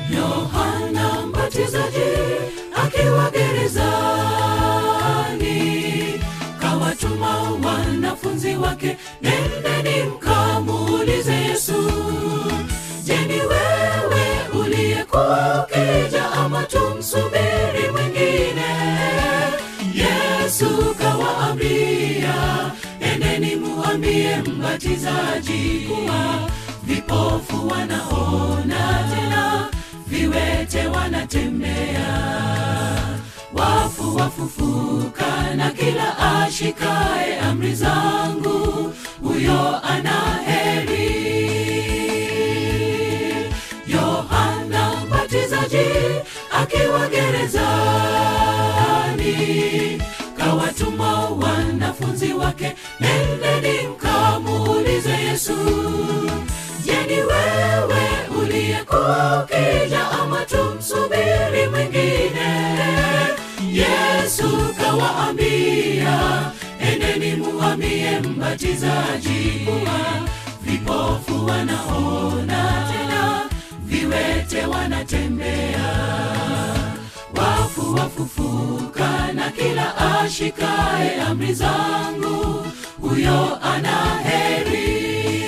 Yohana Mbatizaji akiwa gerezani, kawatuma wanafunzi wake, nendeni mkamuulize Yesu, je, ni wewe uliyekuwa ukija ama tumsubiri mwingine? Yesu kawaambia, endeni muambie mbatizaji kuwa vipofu wanaona tena, viwete wanatembea, wafu wafufuka, na kila ashikae amri zangu huyo ana heri. Yohana Mbatizaji akiwa gerezani, kawatuma wanafunzi wake, nendeni mkamuulize Yesu, je, ni wewe uliyekuwa ukija ama tumsubiri mwingine? Yesu kawaambia, endeni muambie mbatizaji kuwa vipofu wanaona tena, viwete wanatembea, wafu wafufuka, na kila ashikae amri zangu huyo ana heri.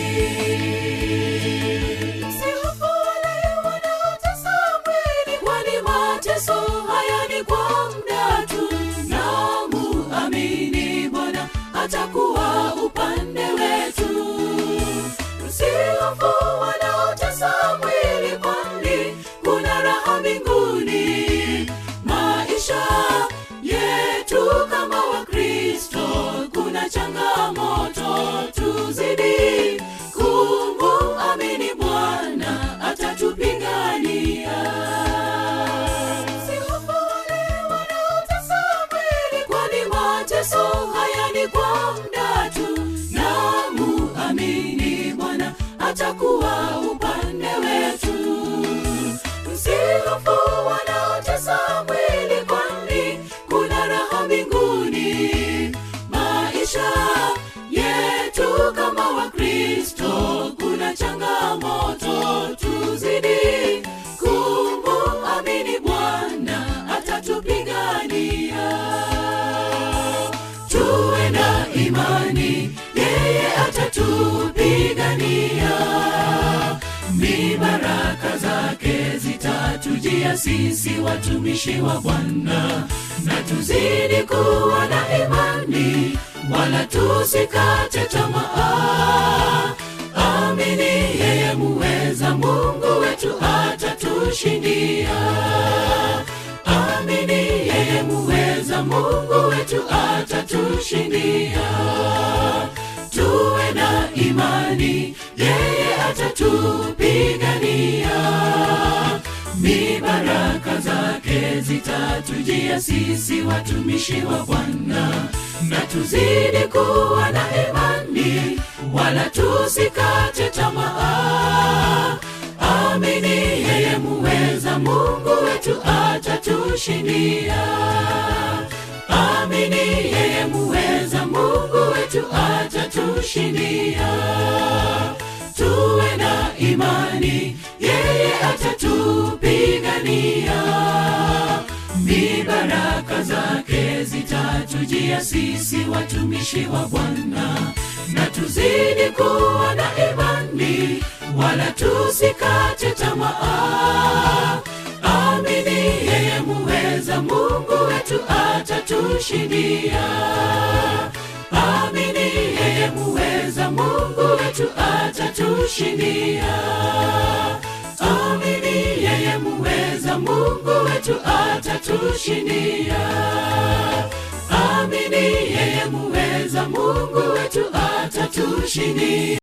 Msihofu wale wanaotesa mwili, kwani mateso haya ni kwa muda tu, na muamini Bwana atakuwa upande wetu. Msihofu wanaotesa mwili, kwani kuna raha mbinguni. Maisha yetu kama Wakristo kuna changamoto, tuzidi kumuamini Bwana atatupigania. Msihofu wale wanaotesa mwili, kwani mateso haya ni kwa muda tu, na muamini Bwana atakuwa upande wetu. Msihofu wanaotesa mwili, kwani kuna raha mbinguni. Maisha yetu kama Wakristo kuna changamoto, tuzidi kumuamini Bwana atatupigania. Tuwe na imani, yeye atatupigania. Mibaraka zake zitatujia sisi watumishi wa Bwana, na tuzidi kuwa na imani, wala tusikate tamaa. Amini yeye muweza, Mungu wetu atatushindia. Amini yeye muweza, Mungu wetu atatushindia. Tuwe na imani, yeye atatupigania. Mibaraka zake zitatujia sisi watumishi wa Bwana, na tuzidi kuwa na imani, wala tusikate tamaa. Amini yeye muweza, Mungu wetu atatushindia. Amini yeye muweza, Mungu wetu atatushindia. Tuwe na imani, yeye atatupigania. Mibaraka zake zitatujia sisi watumishi wa Bwana, na tuzidi kuwa na imani, wala tusikate tamaa. Amini yeye muweza, Mungu wetu atatushindia. Amini yeye muweza, Mungu wetu atatushindia. Amini yeye muweza, Mungu wetu atatushindia. Amini yeye muweza, Mungu wetu atatushindia.